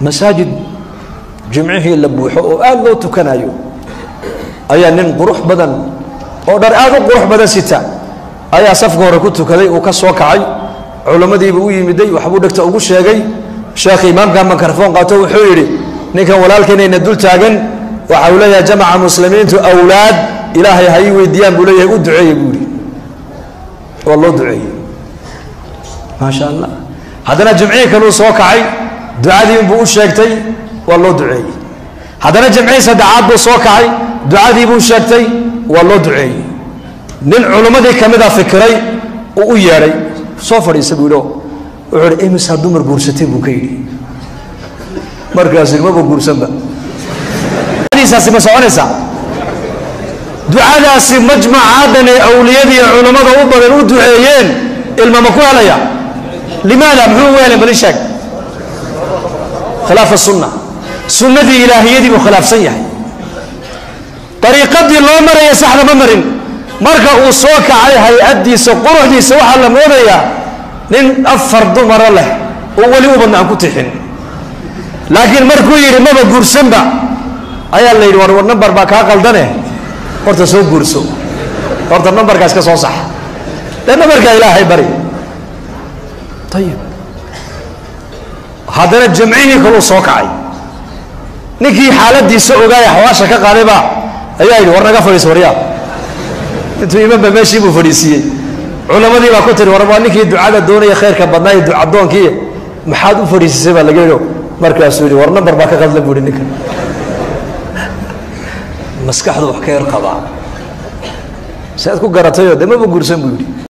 masaajid jimcihii la buuxo oo aad loo tukanayo ayaa nin qurux badan oo dhar aad u qurux badan sita ayaa safka hore ku tukaday uu ka soo kacay culammadiiba u yimiday waxbuu dhegta ugu sheegay sheekh imaamka mikrofon qaato wuxuu yidhi ninkan walaalkeenayna dul taagan waxa uu leeyahay jamaca muslimiintu awlaad ilaahay ha ii weydiiyaan buu leeyahay u duceeye buu yidhi waa loo duceeyey maasha allah haddana jimcihii kaluu soo kacay ducadii inbuu u sheegtay waa loo duceeyey haddana jimcihii saddexaad buu soo kacay ducadii buu sheegtay waa loo duceeyey nin culummadii ka mida fikiray uu u yeedhay soo fadhiisa buu yidhi wuxuu ihi imisaa dumar guursatay buu ka yidhi markaasuu maba guursanba ducadiisaasi ma soconaysaa ducadaasi majmacaadan ee awliyada iyo culammada u badan u duceeyeen ilma ma ku helaya limaada muxuu ugu helay bali sheeg khilaafa sunna sunnadii ilaahiyadii buu khilaafsan yahay dariiqadii loo maraya saxda ma marin marka uu soo kacay hay-addiisa quruxdiisa waxaa la moodayaa nin afar dumaro leh oo weli ubadna aan ku tixin laakiin markuu yidhi maba guursanba ayaa la yidhi war war nambar baa kaa qaldane horta soo guurso horta nambarkaas ka soo sax dee nambarkaa ilaahay bari ayib haddana jamcihii kaluu soo kacay ninkii xaaladiisa ogaaya xawaasha ka qaadayba ayaa yidhi war naga fadhiis waryaa intuu imanba meeshii buu fadhiisiiyey culammadii baa ku tiri war waa ninkii ducada doonaya khayrka badnaa iyo ducadoonkii maxaad u fadhiisisay baa laga yidhi markaasuu yidhi war nambar baa ka qadla buu yidhi ninkan maskaxdu wax ka yar qabaa si aad ku garatayoo dee maba guursan buu yidhi